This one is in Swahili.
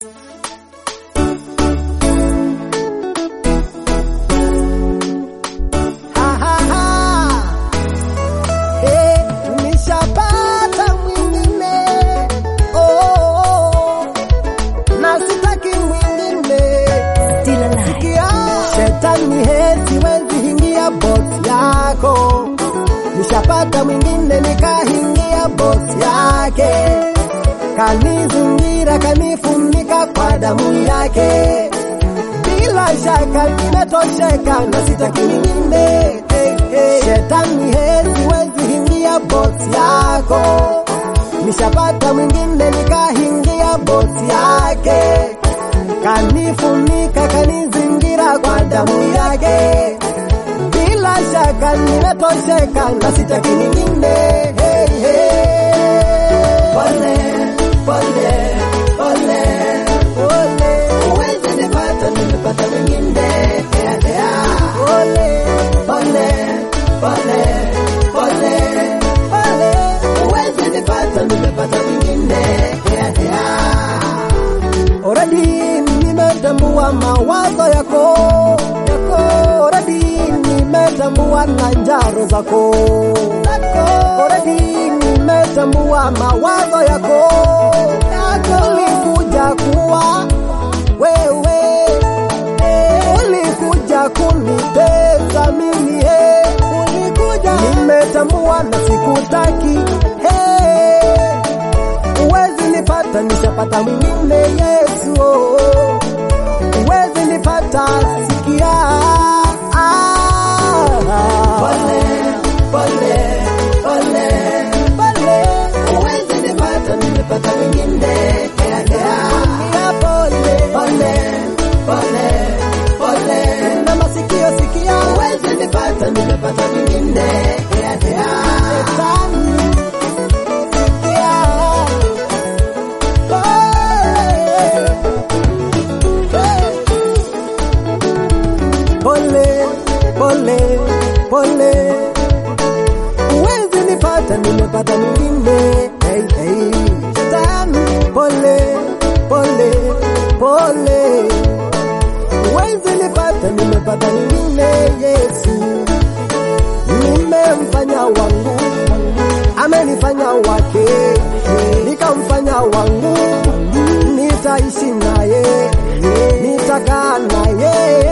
nishapata mwingine nikahingia bosi yake, kanizingira kanifunika kwa damu yake. Bila shaka nimetosheka na sitaki mwingine. Hey, hey. Shetani hezi wezi hingia bosi yako, nishapata mwingine nikahingia bosi yake, kanifunika kanizingira kwa damu yake bila shaka nimetosheka na sitaki nyingine. Hey, hey. Pole, pole, pole, pole. Uwezi nipata, nimepata mwingine. Hea, hea. Pole, pole, pole, pole, pole. Uwezi nipata, nimepata mwingine. Hea, hea. Already nimetambua mawazo yako yako, already nimetambua na njaro zako already nimetambua mawazo yako yako, ulikuja kuwa wewe, ulikuja kunitesa mimi, eh, ulikuja, nimetambua na sikutaki, hey uwezi nipata, nishapata mwingine Yesu, oh. uwezi nipata, sikia ah. Pole, pole, pole, pole. Uwezi nipata, nimepata mwingine yeah, yeah. Sikia pole, pole, pole, pole. Na masikio sikia, uwezi nipata, nimepata mwingine yeah, yeah. Shetani, sikia pole pole pole, uwezi nipata, nimepata mwingine. Hey, hey. Shetani, pole pole pole, uwezi nipata, nimepata mwingine. Yesu nimemfanya wangu, amenifanya wake, nikamfanya wangu, nitaishi naye, nitakaa naye